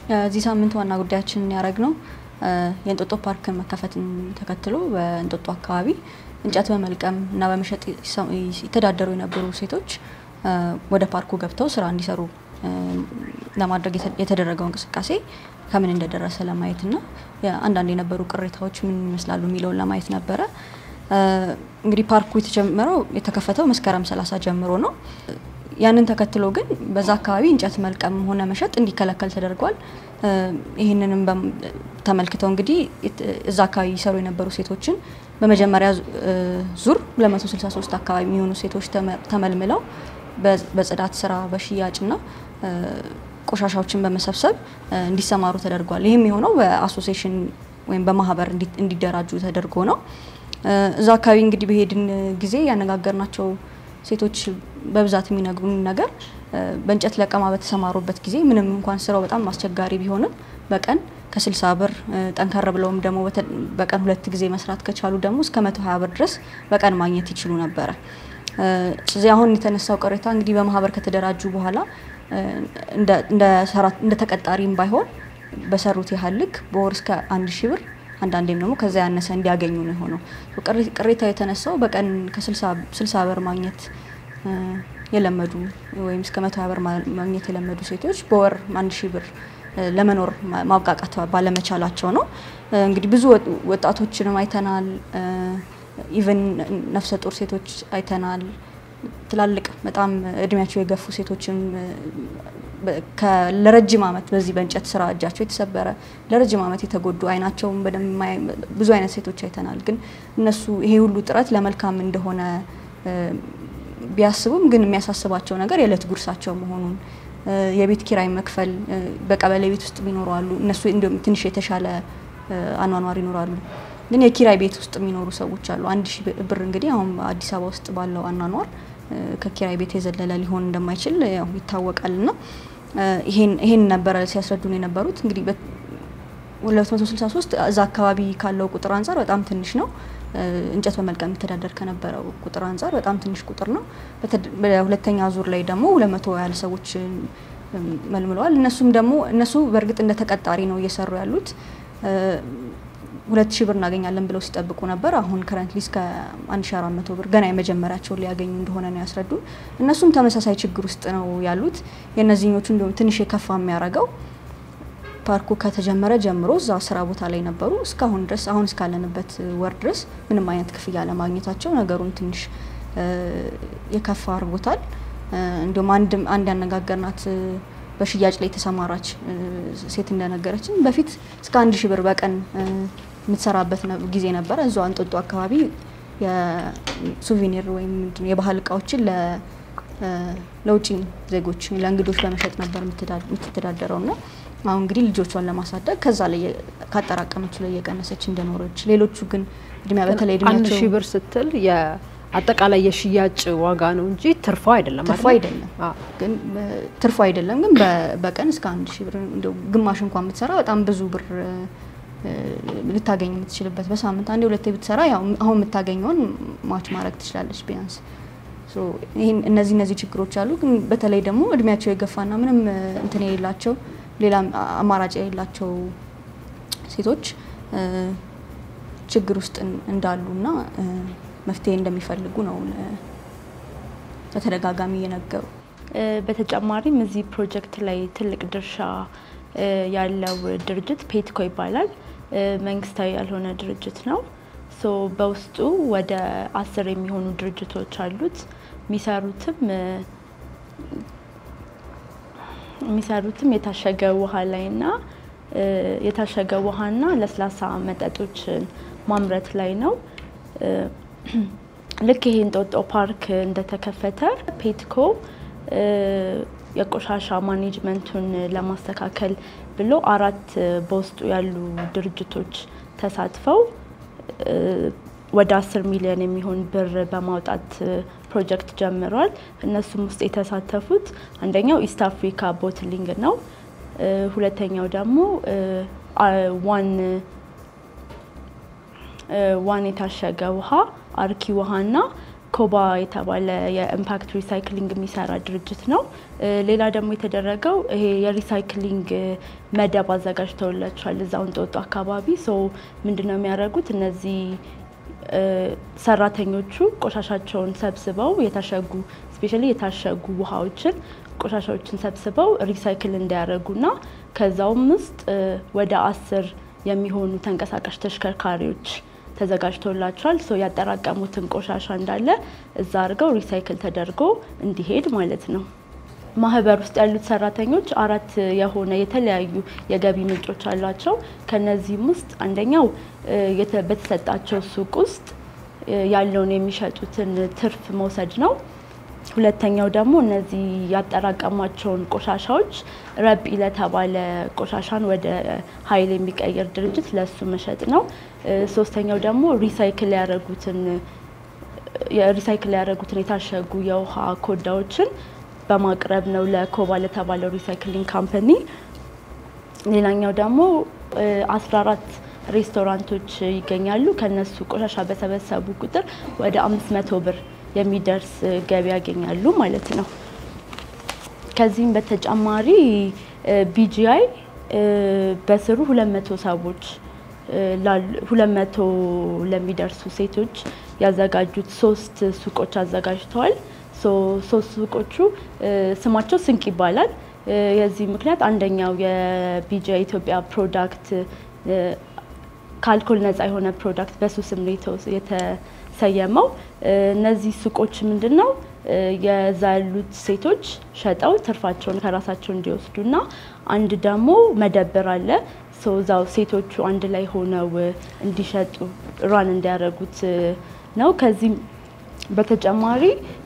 የዚህ ሳምንት ዋና ጉዳያችንን ያደረግነው የእንጦጦ ፓርክን መከፈትን ተከትሎ በእንጦጦ አካባቢ እንጨት በመልቀም እና በመሸጥ ይተዳደሩ የነበሩ ሴቶች ወደ ፓርኩ ገብተው ስራ እንዲሰሩ ለማድረግ የተደረገው እንቅስቃሴ ከምን እንደደረሰ ለማየት እና አንዳንድ የነበሩ ቅሬታዎች ምን ይመስላሉ የሚለውን ለማየት ነበረ። እንግዲህ ፓርኩ የተጀመረው የተከፈተው መስከረም ሰላሳ ጀምሮ ነው። ያንን ተከትሎ ግን በዛ አካባቢ እንጨት መልቀም ሆነ መሸጥ እንዲከለከል ተደርጓል። ይህንንም ተመልክተው እንግዲህ እዛ አካባቢ ይሰሩ የነበሩ ሴቶችን በመጀመሪያ ዙር 263 አካባቢ የሚሆኑ ሴቶች ተመልምለው በጽዳት ስራ በሽያጭና ቆሻሻዎችን በመሰብሰብ እንዲሰማሩ ተደርጓል። ይህም የሆነው በአሶሲሽን ወይም በማህበር እንዲደራጁ ተደርጎ ነው። እዛ አካባቢ እንግዲህ በሄድን ጊዜ ያነጋገርናቸው ሴቶች በብዛት የሚነግሩን ነገር በእንጨት ለቀማ በተሰማሩበት ጊዜ ምንም እንኳን ስራው በጣም አስቸጋሪ ቢሆንም በቀን ከስልሳ ብር ጠንከር ብለውም ደግሞ በቀን ሁለት ጊዜ መስራት ከቻሉ ደግሞ እስከ መቶ ሀያ ብር ድረስ በቀን ማግኘት ይችሉ ነበረ። እዚህ አሁን የተነሳው ቅሬታ እንግዲህ በማህበር ከተደራጁ በኋላ እንደ ተቀጣሪም ባይሆን በሰሩት ያህል ልክ በወር እስከ አንድ ሺህ ብር አንዳንዴም ደግሞ ከዛ ያነሰ እንዲያገኙ ነው የሆነው። ቅሬታ የተነሳው በቀን ከስልሳ ብር ማግኘት የለመዱ ወይም እስከ መቶ ሀያ ብር ማግኘት የለመዱ ሴቶች በወር አንድ ሺህ ብር ለመኖር ማብቃቃት ባለመቻላቸው ነው። እንግዲህ ብዙ ወጣቶችንም አይተናል። ኢቨን ነፍሰ ጡር ሴቶች አይተናል። ትላልቅ በጣም እድሜያቸው የገፉ ሴቶችም ለረጅም ዓመት በዚህ በእንጨት ስራ እጃቸው የተሰበረ ለረጅም ዓመት የተጎዱ አይናቸውም በደንብ ብዙ አይነት ሴቶች አይተናል። ግን እነሱ ይሄ ሁሉ ጥረት ለመልካም እንደሆነ ቢያስቡም ግን የሚያሳስባቸው ነገር የዕለት ጉርሳቸው መሆኑን የቤት ኪራይ መክፈል በቀበሌ ቤት ውስጥ የሚኖሩ አሉ። እነሱ እንዲሁም ትንሽ የተሻለ አኗኗር ይኖራሉ። ግን የኪራይ ቤት ውስጥ የሚኖሩ ሰዎች አሉ። አንድ ሺህ ብር እንግዲህ አሁን አዲስ አበባ ውስጥ ባለው አኗኗር ከኪራይ ቤት የዘለለ ሊሆን እንደማይችል ያው ይታወቃል። ና ይሄን ነበረ ሲያስረዱን የነበሩት እንግዲህ 263 እዛ አካባቢ ካለው ቁጥር አንጻር በጣም ትንሽ ነው። እንጨት በመልቀም የሚተዳደር ከነበረው ቁጥር አንጻር በጣም ትንሽ ቁጥር ነው። በሁለተኛ ዙር ላይ ደግሞ ሁለት መቶ ያህል ሰዎች መልምለዋል። እነሱም ደግሞ እነሱ በእርግጥ እንደ ተቀጣሪ ነው እየሰሩ ያሉት ሁለት ሺህ ብር እናገኛለን ብለው ሲጠብቁ ነበር። አሁን ከረንትሊ እስከ አንድ ሺ አራት መቶ ብር ገና የመጀመሪያቸውን ሊያገኙ እንደሆነ ነው ያስረዱን። እነሱም ተመሳሳይ ችግር ውስጥ ነው ያሉት። የእነዚህኞቹ እንዲሁም ትንሽ የከፋ የሚያደርገው ፓርኩ ከተጀመረ ጀምሮ እዛ ስራ ቦታ ላይ ነበሩ እስካሁን ድረስ አሁን እስካለንበት ወር ድረስ ምንም አይነት ክፍያ ለማግኘታቸው ነገሩን ትንሽ የከፋ አድርጎታል። እንዲሁም አንድ ያነጋገርናት በሽያጭ ላይ የተሰማራች ሴት እንደነገረችን በፊት እስከ አንድ ሺህ ብር በቀን የምትሰራበት ጊዜ ነበረ። እዛው እንጦጦ አካባቢ የሱቪኒር ወይም የባህል እቃዎችን ለውጭ ዜጎች ለእንግዶች በመሸጥ ነበር የምትተዳደረው ና አሁን እንግዲህ ልጆቿን ለማሳደግ ከዛ ላይ ካጠራቀመችው ላይ እየቀነሰች እንደኖረች ሌሎቹ ግን እድሜያ በተለይ አንድ እድሜያቸው ሺህ ብር ስትል አጠቃላይ የሽያጭ ዋጋ ነው እንጂ ትርፋ አይደለም። ትርፉ አይደል? አይደለም አዎ። ግን ትርፉ አይደለም ግን በ- በቀን እስከ አንድ ሺህ ብር እንደው ግማሽ እንኳን ብትሰራ በጣም ብዙ ብር እ፣ ልታገኝ የምትችልበት በሳምንት አንዴ ሁለቴ ብትሰራ ያው አሁን የምታገኘውን ማች ማድረግ ትችላለች ቢያንስ። ሶ ይህን እነዚህ እነዚህ ችግሮች አሉ። ግን በተለይ ደግሞ እድሜያቸው የገፋና ምንም እ፣ እንትን የሌላቸው ሌላ አማራጭ የሌላቸው ሴቶች እ፣ ችግር ውስጥ እን- እንዳሉና እ፣ መፍትሄ እንደሚፈልጉ ነው እ፣ በተደጋጋሚ እየነገሩ እ፣ በተጨማሪም እዚህ ፕሮጀክት ላይ ትልቅ ድርሻ እ፣ ያለው ድርጅት ፔትኮ ይባላል። እ፣ መንግስታዊ ያልሆነ ድርጅት ነው። ሶ በውስጡ ወደ አስር የሚሆኑ ድርጅቶች አሉት። የሚሰሩትም እ፣ የሚሰሩትም የታሸገ ውሃ ላይና እ፣ የታሸገ ውሃና ለስላሳ መጠጦችን ማምረት ላይ ነው። እ፣ ልክ ይሄ እንጦጦ ፓርክ እንደተከፈተ ፔትኮ እ፣ የቆሻሻ ማኔጅመንቱን ለማስተካከል ብሎ አራት እ፣ በውስጡ ያሉ ድርጅቶች ተሳትፈው እ፣ ወደ አስር ሚሊዮን የሚሆን ብር በማውጣት እ፣ ፕሮጀክት ጀምሯል። እነሱም ውስጥ የተሳተፉት አንደኛው ኢስት አፍሪካ ቦትሊንግ ነው። እ፣ ሁለተኛው ደግሞ እ፣ አ- ዋን እ፣ ዋን የታሸገ ውሃ፣ አርኪ ውሃና ኮባ የተባለ የኢምፓክት ሪሳይክሊንግ የሚሰራ ድርጅት ነው። ሌላ ደግሞ የተደረገው ይሄ የሪሳይክሊንግ መደብ አዘጋጅተውላቸዋል እዛው እንጦጦ አካባቢ። ሶ ምንድነው የሚያደርጉት እነዚህ ሰራተኞቹ ቆሻሻቸውን ሰብስበው የታሸጉ ስፔሻሊ የታሸጉ ውሃዎችን ቆሻሻዎችን ሰብስበው ሪሳይክል እንዲያደርጉና ከዛውም ውስጥ ወደ አስር የሚሆኑ ተንቀሳቃሽ ተሽከርካሪዎች ተዘጋጅቶላቸዋል። ሶ ያጠራቀሙትን ቆሻሻ እንዳለ እዛ አድርገው ሪሳይክል ተደርጎ እንዲሄድ ማለት ነው። ማህበር ውስጥ ያሉት ሰራተኞች አራት የሆነ የተለያዩ የገቢ ምንጮች አሏቸው። ከነዚህም ውስጥ አንደኛው በተሰጣቸው ሱቅ ውስጥ ያለውን የሚሸጡትን ትርፍ መውሰድ ነው። ሁለተኛው ደግሞ እነዚህ ያጠራቀሟቸውን ቆሻሻዎች ረጲ ለተባለ ቆሻሻን ወደ ኃይል የሚቀይር ድርጅት ለሱ መሸጥ ነው። ሶስተኛው ደግሞ ሪሳይክል ያደረጉትን ሪሳይክል ያደረጉትን የታሸጉ የውሃ ኮዳዎችን በማቅረብ ነው ለኮባ ለተባለው ሪሳይክሊንግ ካምፓኒ። ሌላኛው ደግሞ አስራ አራት ሬስቶራንቶች ይገኛሉ። ከነሱ ቆሻሻ በሰበሰቡ ቁጥር ወደ አምስት መቶ ብር የሚደርስ ገቢ ያገኛሉ ማለት ነው። ከዚህም በተጨማሪ ቢጂአይ በስሩ ሁለት መቶ ሰዎች ሁለት መቶ ለሚደርሱ ሴቶች ያዘጋጁት ሶስት ሱቆች አዘጋጅተዋል። ሶስት ሱቆቹ ስማቸው ስንቅ ይባላል። የዚህ ምክንያት አንደኛው የቢጂአይ ኢትዮጵያ ፕሮዳክት ከአልኮል ነጻ የሆነ ፕሮዳክት በሱ ስም ነው የተሰየመው። እነዚህ ሱቆች ምንድን ነው የዛ ያሉት ሴቶች ሸጠው ትርፋቸውን ከራሳቸው እንዲወስዱና አንድ ደግሞ መደብር አለ እዛው ሴቶቹ አንድ ላይ ሆነው እንዲሸጡ ራን እንዲያደርጉት ነው። ከዚህም በተጨማሪ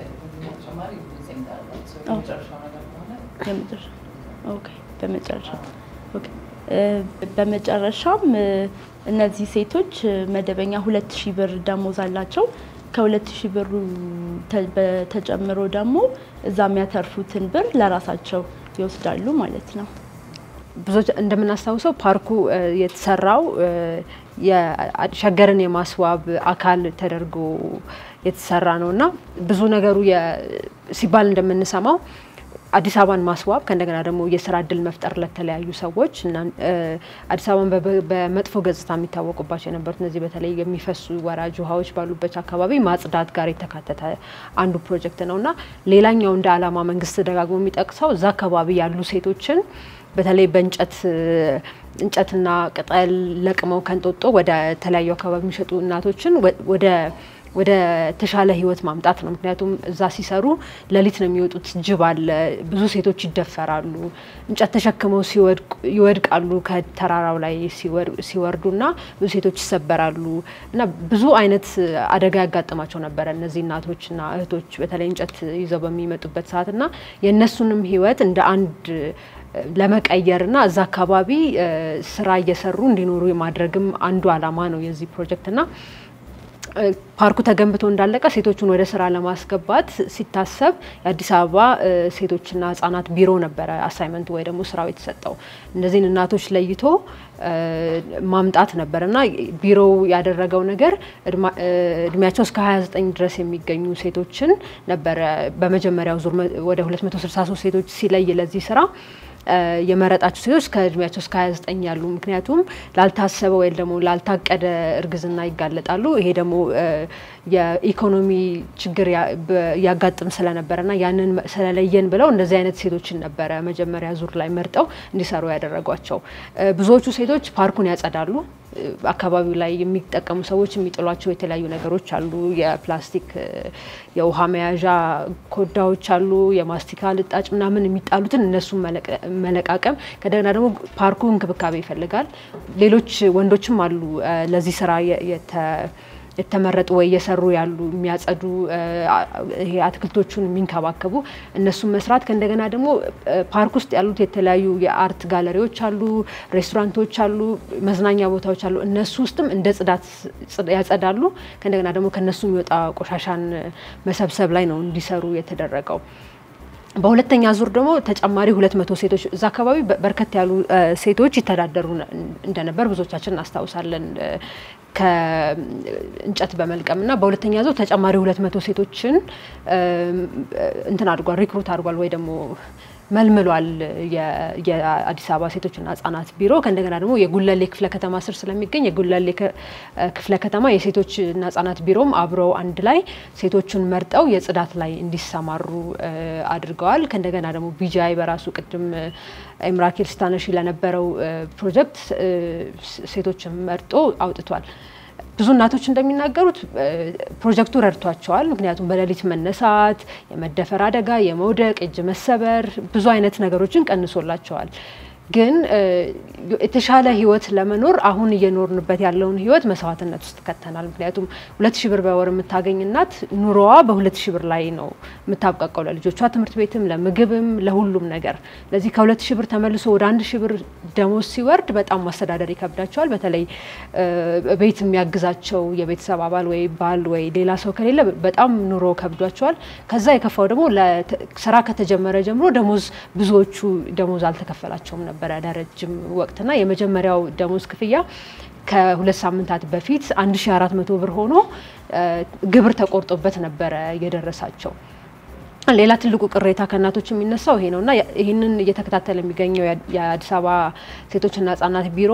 በመጨረሻም እነዚህ ሴቶች መደበኛ ሁለት ሺህ ብር ደሞዝ አላቸው። ከሁለት ሺህ ብሩ ተጨምሮ ደግሞ እዛ የሚያተርፉትን ብር ለራሳቸው ይወስዳሉ ማለት ነው። ብዙዎች እንደምናስታውሰው ፓርኩ የተሰራው ሸገርን የማስዋብ አካል ተደርጎ የተሰራ ነው እና ብዙ ነገሩ ሲባል እንደምንሰማው አዲስ አበባን ማስዋብ ከእንደገና ደግሞ የስራ እድል መፍጠር ለተለያዩ ሰዎች እና አዲስ አበባን በመጥፎ ገጽታ የሚታወቁባቸው የነበሩት እነዚህ በተለይ የሚፈሱ ወራጅ ውሃዎች ባሉበት አካባቢ ማጽዳት ጋር የተካተተ አንዱ ፕሮጀክት ነው እና ሌላኛው እንደ ዓላማ መንግስት ደጋግሞ የሚጠቅሰው እዛ አካባቢ ያሉ ሴቶችን በተለይ በእንጨት እንጨትና ቅጠል ለቅመው ከንጦጦ ወደ ተለያዩ አካባቢ የሚሸጡ እናቶችን ወደ ወደ ተሻለ ህይወት ማምጣት ነው። ምክንያቱም እዛ ሲሰሩ ሌሊት ነው የሚወጡት። ጅብ አለ፣ ብዙ ሴቶች ይደፈራሉ፣ እንጨት ተሸክመው ይወድቃሉ ከተራራው ላይ ሲወርዱና ብዙ ሴቶች ይሰበራሉ እና ብዙ አይነት አደጋ ያጋጥማቸው ነበረ እነዚህ እናቶችና እህቶች በተለይ እንጨት ይዘው በሚመጡበት ሰዓት እና የእነሱንም ህይወት እንደ አንድ ለመቀየርና እዛ አካባቢ ስራ እየሰሩ እንዲኖሩ የማድረግም አንዱ አላማ ነው የዚህ ፕሮጀክትና ፓርኩ ተገንብቶ እንዳለቀ ሴቶቹን ወደ ስራ ለማስገባት ሲታሰብ የአዲስ አበባ ሴቶችና ህጻናት ቢሮ ነበረ አሳይመንቱ ወይ ደግሞ ስራው የተሰጠው እነዚህን እናቶች ለይቶ ማምጣት ነበር እና ቢሮው ያደረገው ነገር እድሜያቸው እስከ 29 ድረስ የሚገኙ ሴቶችን ነበረ በመጀመሪያው ዙር ወደ 263 ሴቶች ሲለይ ለዚህ ስራ የመረጣቸው ሴቶች ከእድሜያቸው እስከ 29 ያሉ ምክንያቱም ላልታሰበ ወይም ደግሞ ላልታቀደ እርግዝና ይጋለጣሉ። ይሄ ደግሞ የኢኮኖሚ ችግር ያጋጥም ስለነበረና ያንን ስለለየን ብለው እንደዚህ አይነት ሴቶችን ነበረ መጀመሪያ ዙር ላይ መርጠው እንዲሰሩ ያደረጓቸው። ብዙዎቹ ሴቶች ፓርኩን ያጸዳሉ። አካባቢው ላይ የሚጠቀሙ ሰዎች የሚጥሏቸው የተለያዩ ነገሮች አሉ። የፕላስቲክ የውሃ መያዣ ኮዳዎች አሉ፣ የማስቲካ ልጣጭ ምናምን የሚጣሉትን እነሱን መለቃቀም። ከደገና ደግሞ ፓርኩ እንክብካቤ ይፈልጋል። ሌሎች ወንዶችም አሉ ለዚህ ስራ የተመረጡ ወይ እየሰሩ ያሉ የሚያጸዱ፣ ይሄ አትክልቶቹን የሚንከባከቡ እነሱን መስራት። ከእንደገና ደግሞ ፓርክ ውስጥ ያሉት የተለያዩ የአርት ጋለሪዎች አሉ፣ ሬስቶራንቶች አሉ፣ መዝናኛ ቦታዎች አሉ። እነሱ ውስጥም እንደ ጽዳት ያጸዳሉ። ከእንደገና ደግሞ ከነሱ የሚወጣ ቆሻሻን መሰብሰብ ላይ ነው እንዲሰሩ የተደረገው። በሁለተኛ ዙር ደግሞ ተጨማሪ ሁለት መቶ ሴቶች እዛ አካባቢ በርከት ያሉ ሴቶች ይተዳደሩ እንደነበር ብዙዎቻችን እናስታውሳለን። ከእንጨት በመልቀም እና በሁለተኛ ዙር ተጨማሪ ሁለት መቶ ሴቶችን እንትን አድርጓል ሪክሩት አድርጓል ወይ ደግሞ መልምሏል የአዲስ አበባ ሴቶችና ህጻናት ቢሮ። ከእንደገና ደግሞ የጉለሌ ክፍለ ከተማ ስር ስለሚገኝ የጉለሌ ክፍለ ከተማ የሴቶችና ህጻናት ቢሮም አብረው አንድ ላይ ሴቶቹን መርጠው የጽዳት ላይ እንዲሰማሩ አድርገዋል። ከእንደገና ደግሞ ቢጃይ በራሱ ቅድም ኤምራኬል ስታነሺ ለነበረው ፕሮጀክት ሴቶችን መርጦ አውጥቷል። ብዙ እናቶች እንደሚናገሩት ፕሮጀክቱ ረድቷቸዋል። ምክንያቱም በሌሊት መነሳት፣ የመደፈር አደጋ፣ የመውደቅ፣ እጅ መሰበር ብዙ አይነት ነገሮችን ቀንሶላቸዋል። ግን የተሻለ ህይወት ለመኖር አሁን እየኖርንበት ያለውን ህይወት መስዋዕትነት ውስጥ ከተናል። ምክንያቱም ሁለት ሺህ ብር በወር የምታገኝ እናት ኑሮዋ በሁለት ሺህ ብር ላይ ነው የምታብቃቀው ለልጆቿ ትምህርት ቤትም ለምግብም ለሁሉም ነገር። ለዚህ ከሁለት ሺህ ብር ተመልሶ ወደ አንድ ሺህ ብር ደሞዝ ሲወርድ በጣም ማስተዳደር ይከብዳቸዋል። በተለይ ቤት የሚያግዛቸው የቤተሰብ አባል ወይ ባል ወይ ሌላ ሰው ከሌለ በጣም ኑሮ ከብዷቸዋል። ከዛ የከፋው ደግሞ ስራ ከተጀመረ ጀምሮ ደሞዝ ብዙዎቹ ደሞዝ አልተከፈላቸውም ነበር ነበረ ለረጅም ወቅትና የመጀመሪያው ደሞዝ ክፍያ ከሁለት ሳምንታት በፊት 1400 ብር ሆኖ ግብር ተቆርጦበት ነበረ የደረሳቸው። ሌላ ትልቁ ቅሬታ ከእናቶች የሚነሳው ይሄ ነው እና ይህንን እየተከታተለ የሚገኘው የአዲስ አበባ ሴቶችና ህጻናት ቢሮ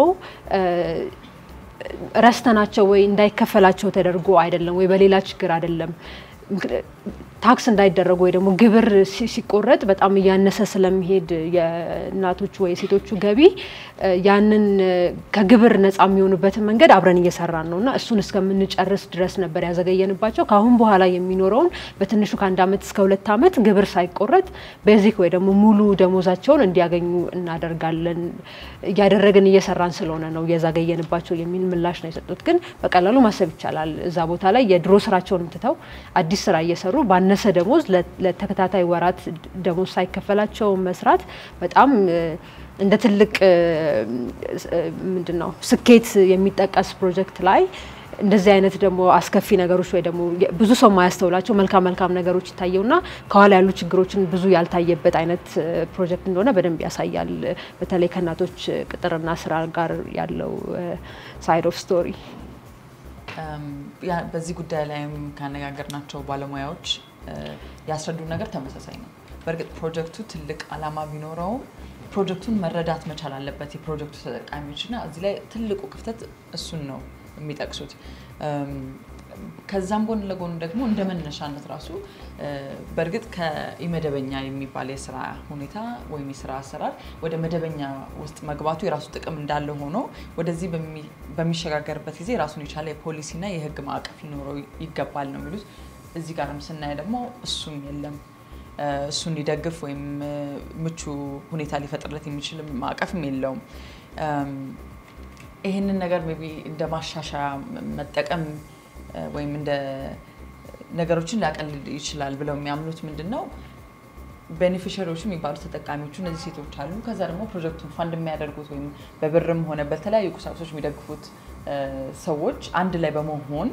ረስተናቸው ወይ እንዳይከፈላቸው ተደርጎ አይደለም ወይ በሌላ ችግር አይደለም ታክስ እንዳይደረጉ ወይ ደግሞ ግብር ሲቆረጥ በጣም እያነሰ ስለሚሄድ የእናቶቹ ወይ የሴቶቹ ገቢ ያንን ከግብር ነፃ የሚሆኑበትን መንገድ አብረን እየሰራን ነው እና እሱን እስከምንጨርስ ድረስ ነበር ያዘገየንባቸው። ከአሁን በኋላ የሚኖረውን በትንሹ ከአንድ ዓመት እስከ ሁለት ዓመት ግብር ሳይቆረጥ ቤዚክ ወይ ደግሞ ሙሉ ደሞዛቸውን እንዲያገኙ እናደርጋለን እያደረግን እየሰራን ስለሆነ ነው እየዛገየንባቸው የሚል ምላሽ ነው የሰጡት። ግን በቀላሉ ማሰብ ይቻላል። እዛ ቦታ ላይ የድሮ ስራቸውን ትተው አዲስ ስራ እየሰሩ ባነሰ ደሞዝ ለተከታታይ ወራት ደሞዝ ሳይከፈላቸው መስራት በጣም እንደ ትልቅ ምንድን ነው ስኬት የሚጠቀስ ፕሮጀክት ላይ እንደዚህ አይነት ደግሞ አስከፊ ነገሮች ወይ ደግሞ ብዙ ሰው ማያስተውላቸው መልካም መልካም ነገሮች ይታየውና ከኋላ ያሉ ችግሮችን ብዙ ያልታየበት አይነት ፕሮጀክት እንደሆነ በደንብ ያሳያል። በተለይ ከእናቶች ቅጥርና ስራ ጋር ያለው ሳይድ ኦፍ ስቶሪ በዚህ ጉዳይ ላይም ካነጋገርናቸው ባለሙያዎች ያስረዱ ነገር ተመሳሳይ ነው። በእርግጥ ፕሮጀክቱ ትልቅ ዓላማ ቢኖረውም ፕሮጀክቱን መረዳት መቻል አለበት የፕሮጀክቱ ተጠቃሚዎች እና እዚህ ላይ ትልቁ ክፍተት እሱን ነው የሚጠቅሱት። ከዛም ጎን ለጎን ደግሞ እንደ መነሻነት ራሱ በእርግጥ ከኢመደበኛ የሚባል የስራ ሁኔታ ወይም የስራ አሰራር ወደ መደበኛ ውስጥ መግባቱ የራሱ ጥቅም እንዳለ ሆኖ ወደዚህ በሚሸጋገርበት ጊዜ ራሱን የቻለ የፖሊሲና የሕግ ማዕቀፍ ሊኖረው ይገባል ነው የሚሉት። እዚህ ጋርም ስናይ ደግሞ እሱም የለም። እሱን ሊደግፍ ወይም ምቹ ሁኔታ ሊፈጥርለት የሚችል ማዕቀፍም የለውም። ይህንን ነገር ሜይ ቢ እንደ ማሻሻያ መጠቀም ወይም እንደ ነገሮችን ሊያቀልል ይችላል ብለው የሚያምኑት ምንድን ነው? ቤኔፊሻሪዎቹ የሚባሉት ተጠቃሚዎቹ እነዚህ ሴቶች አሉ። ከዛ ደግሞ ፕሮጀክቱን ፋንድ የሚያደርጉት ወይም በብርም ሆነ በተለያዩ ቁሳቁሶች የሚደግፉት ሰዎች አንድ ላይ በመሆን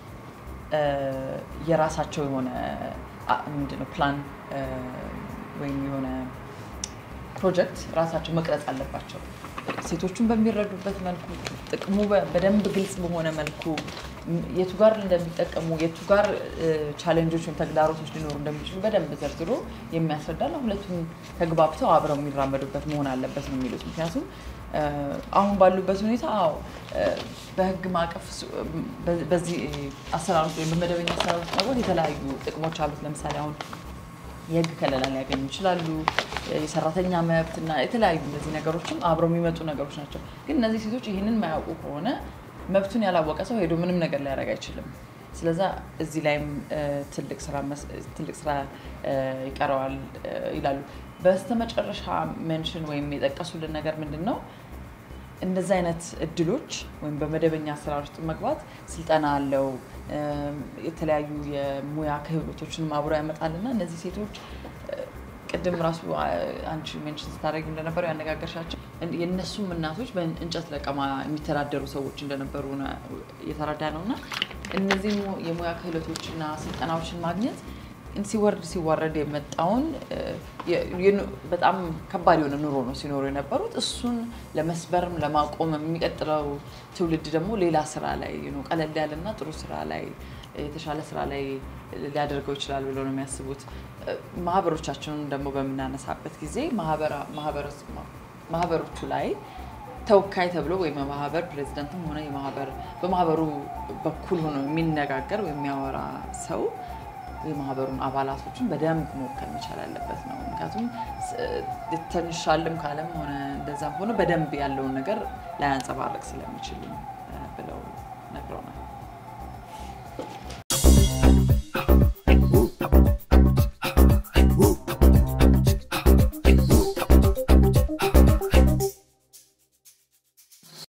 የራሳቸው የሆነ ምንድነው ፕላን ወይም የሆነ ፕሮጀክት ራሳቸው መቅረጽ አለባቸው። ሴቶቹን በሚረዱበት መልኩ ጥቅሙ በደንብ ግልጽ በሆነ መልኩ የቱ ጋር እንደሚጠቀሙ የቱ ጋር ቻሌንጆች ወይም ተግዳሮቶች ሊኖሩ እንደሚችሉ በደንብ ዘርዝሮ የሚያስረዳና ሁለቱም ተግባብተው አብረው የሚራመዱበት መሆን አለበት ነው የሚሉት። ምክንያቱም አሁን ባሉበት ሁኔታ አዎ በህግ ማዕቀፍ በዚህ አሰራር ውስጥ ወይም በመደበኛ አሰራር ውስጥ መግባት የተለያዩ ጥቅሞች አሉት። ለምሳሌ አሁን የህግ ከለላ ሊያገኙ ይችላሉ። የሰራተኛ መብት እና የተለያዩ እነዚህ ነገሮችም አብረው የሚመጡ ነገሮች ናቸው። ግን እነዚህ ሴቶች ይህንን የማያውቁ ከሆነ መብቱን ያላወቀ ሰው ሄዶ ምንም ነገር ሊያደርግ አይችልም። ስለዛ እዚህ ላይም ትልቅ ስራ ይቀረዋል ይላሉ። በስተመጨረሻ ሜንሽን ወይም የጠቀሱልን ነገር ምንድን ነው? እንደዚህ አይነት እድሎች ወይም በመደበኛ አሰራር ውስጥ መግባት ስልጠና አለው፣ የተለያዩ የሙያ ክህሎቶችንም አብሮ ያመጣልና እነዚህ ሴቶች ቅድም ራሱ አንቺ ሜንሽን ስታደርጊ እንደነበረው ያነጋገርሻቸው የእነሱም እናቶች በእንጨት ለቀማ የሚተዳደሩ ሰዎች እንደነበሩ እየተረዳ ነው እና እነዚህ የሙያ ክህሎቶችና ስልጠናዎችን ማግኘት ሲወርድ ሲዋረድ የመጣውን በጣም ከባድ የሆነ ኑሮ ነው ሲኖሩ የነበሩት። እሱን ለመስበርም ለማቆም የሚቀጥለው ትውልድ ደግሞ ሌላ ስራ ላይ ቀለል ያለና ጥሩ ስራ ላይ የተሻለ ስራ ላይ ሊያደርገው ይችላል ብለው ነው የሚያስቡት። ማህበሮቻችንን ደግሞ በምናነሳበት ጊዜ ማህበሮቹ ላይ ተወካይ ተብሎ ወይም የማህበር ፕሬዚደንትም ሆነ በማህበሩ በኩል ሆኖ የሚነጋገር ወይም የሚያወራ ሰው የማህበሩን አባላቶችን በደንብ መወከል መቻል ያለበት ነው። ምክንያቱም ትንሻልም ካለም ሆነ እንደዛም ሆነ በደንብ ያለውን ነገር ላያንጸባርቅ ስለሚችል ብለው ነግረውናል።